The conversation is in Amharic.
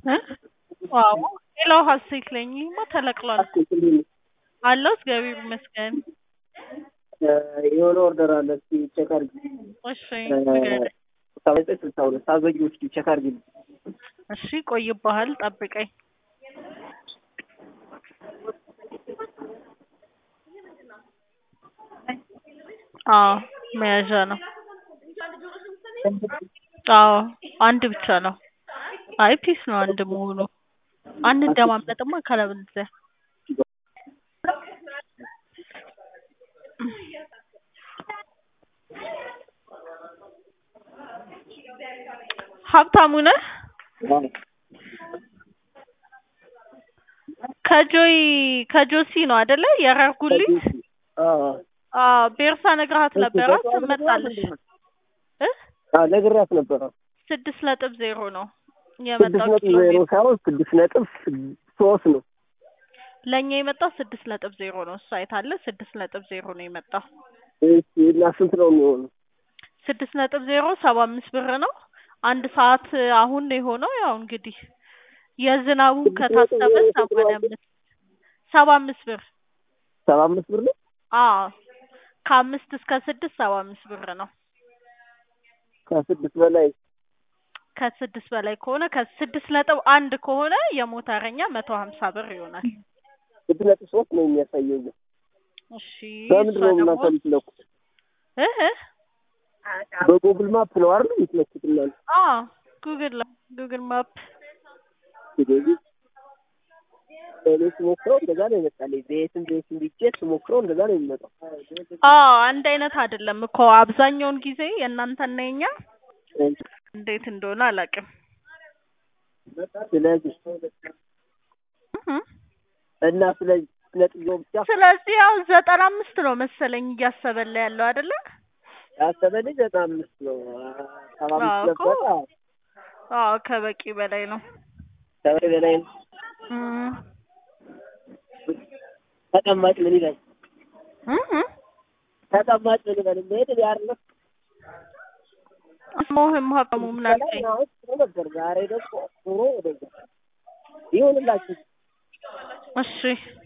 እ ዋው ሌላው ሀሴት ነኝ። ይሄማ ተለቅሏል አለው እግዚአብሔር ይመስገን። የሆነ ኦርደር አለ እስኪ ቼክ አድርጊ። እሺ ንገረኝ። ሰባ ዘጠኝ ስልሳ ሁለት አዘጊው እስኪ ቼክ አድርጊ። እሺ ቆይብሃል፣ ጠብቀኝ። አዎ መያዣ ነው። አዎ አንድ ብቻ ነው። አይ ፒስ ነው አንድ መሆኑ። አንደማመጥማ ካለበለዚያ ሀብታሙ ነህ? ከጆይ ከጆሲ ነው አይደለ? የረርጉልኝ አዎ ቤርሳ ነግረሃት ነበረ ትመጣለች እ ነግሬያት ነበረ። ስድስት ነጥብ ዜሮ ነው ስድስት የመጣው ነጥብ ኪሎ ዜሮ ሜትር ሳይሆን ስድስት ነጥብ ሶስት ነው። ለእኛ የመጣው ስድስት ነጥብ ዜሮ ነው። እሷ አይታለ ስድስት ነጥብ ዜሮ ነው የመጣው። እሺ እና ስንት ነው የሚሆነው? ስድስት ነጥብ ዜሮ ሰባ አምስት ብር ነው። አንድ ሰዓት አሁን ነው የሆነው። ያው እንግዲህ የዝናቡ ከታሰበ ሰማንያ አምስት ሰባ አምስት ብር ሰባ አምስት ብር ነው። አዎ ከአምስት እስከ ስድስት ሰባ አምስት ብር ነው። ከስድስት በላይ ከስድስት በላይ ከሆነ ከስድስት ነጥብ አንድ ከሆነ የሞተረኛ መቶ ሀምሳ ብር ይሆናል። ስድስት ነጥብ ሶስት ነው የሚያሳየው። ግን እሺ በምንድን ነው እሷ ደግሞ እናንተ የምትለኩት? እህ በጉግል ማፕ ነው አይደል የምትለኩት እናንተ? አዎ ጉግል ላይ ጉግል ማፕ ስለዚህ እኔ ስሞክረው እንደዛ ነው ይመጣልኝ። ቤትም ቤትም ብቻ ስሞክረው እንደዛ ነው የሚመጣው። አዎ አንድ አይነት አይደለም እኮ አብዛኛውን ጊዜ የእናንተና የኛ እንዴት እንደሆነ አላውቅም። ስለዚህ እህ እና ስለዚህ ነጥብ ብቻ ስለዚህ ያው ዘጠና አምስት ነው መሰለኝ እያሰበላ ያለው አይደለ? ያሰበልኝ ዘጠና አምስት ነው። ሰባ አምስት አዎ እኮ ነበረ። አዎ ከበቂ በላይ ነው። ከበቂ በላይ ነው። እም ተቀማጭ ምን ይላል? እህ ተቀማጭ ምን ይላል? መሄድ ያርለ ስሞህም ሀብታሙ ምን አልከኝ? ነበር ዛሬ ደግሞ ኑሮ ወደዛ ይሁንላችሁ። እሺ